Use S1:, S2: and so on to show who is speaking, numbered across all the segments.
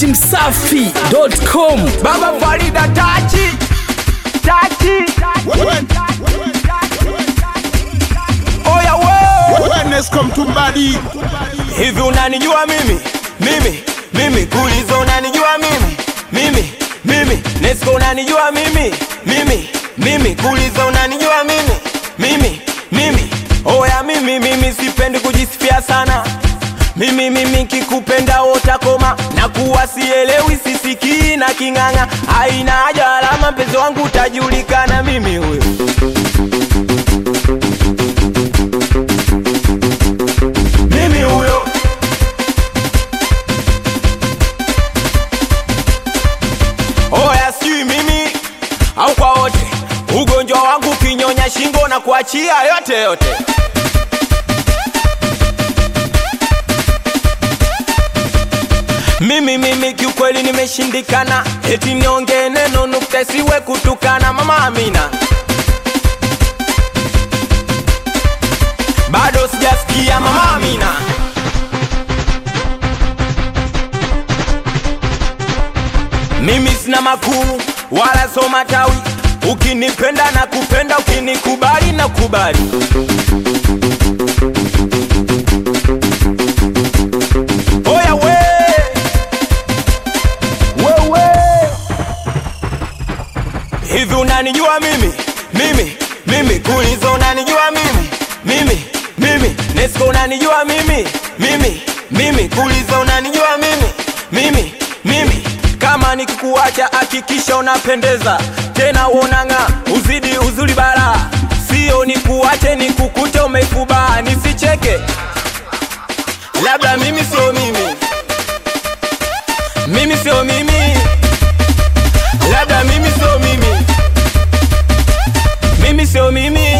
S1: dachimsafi.com
S2: Baba Farida tachi tachi oya we
S3: Wellness come to body.
S2: hivi unanijua mimi mimi mimi kulizo unanijua mimi mimi mimi Nesco unanijua mimi mimi mimi kulizo unanijua mimi mimi mimi oya mimi mimi sipendi kujisifia sana mimi mimi kikupenda utakoma na kuwa sielewi sisikii na king'ang'a haina haja alama mpenzi wangu utajulikana mimi huyo mimi huyo oya sijui mimi au kwa wote ugonjwa wangu kinyonya shingo na kuachia yote yote mimi mimi kiukweli nimeshindikana eti niongee neno nukta isiwe kutukana mama amina bado sijasikia mama amina mimi sina makuu wala so matawi ukinipenda na kupenda ukinikubali na kubali oya we wewe hivi unanijua mimi mimi mimi kulizo unanijua mimi mimi mimi Nesco unanijua mimi mimi mimi kulizo unanijua mimi mimi mimi kama nikikuacha hakikisha unapendeza tena uonanga uzidi uzuri bara sio nikuache nikukute umeikubaa nisicheke labda mimi sio mimi mimi sio mimi labda mimi sio mimi mimi sio mimi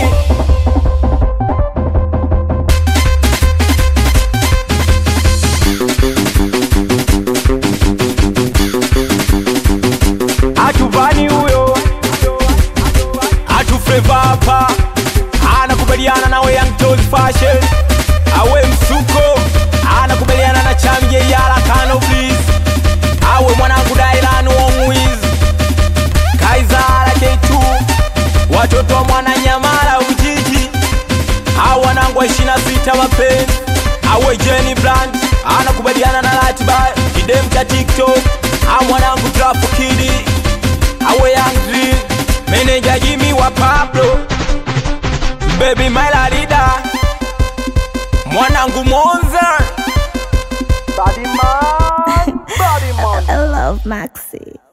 S2: atuvani huyo atufreva hapa anakubaliana na Young Toys Fashion awe msuko anakubaliana na chamje yala kano please awe mwanangu Dailan Wongwiz Kaizara K2 watoto wa mwana Nyamala Ujiji au wanangu wa 26 mapenzi awe Jenny Blunt anakubaliana na ratiba kidem cha TikTok au mwanangu Trafu Kidi awe Young Drill meneja Jimmy wa Pablo baby Malarida mwanangu Monza Body man, body man.
S4: I love Maxi.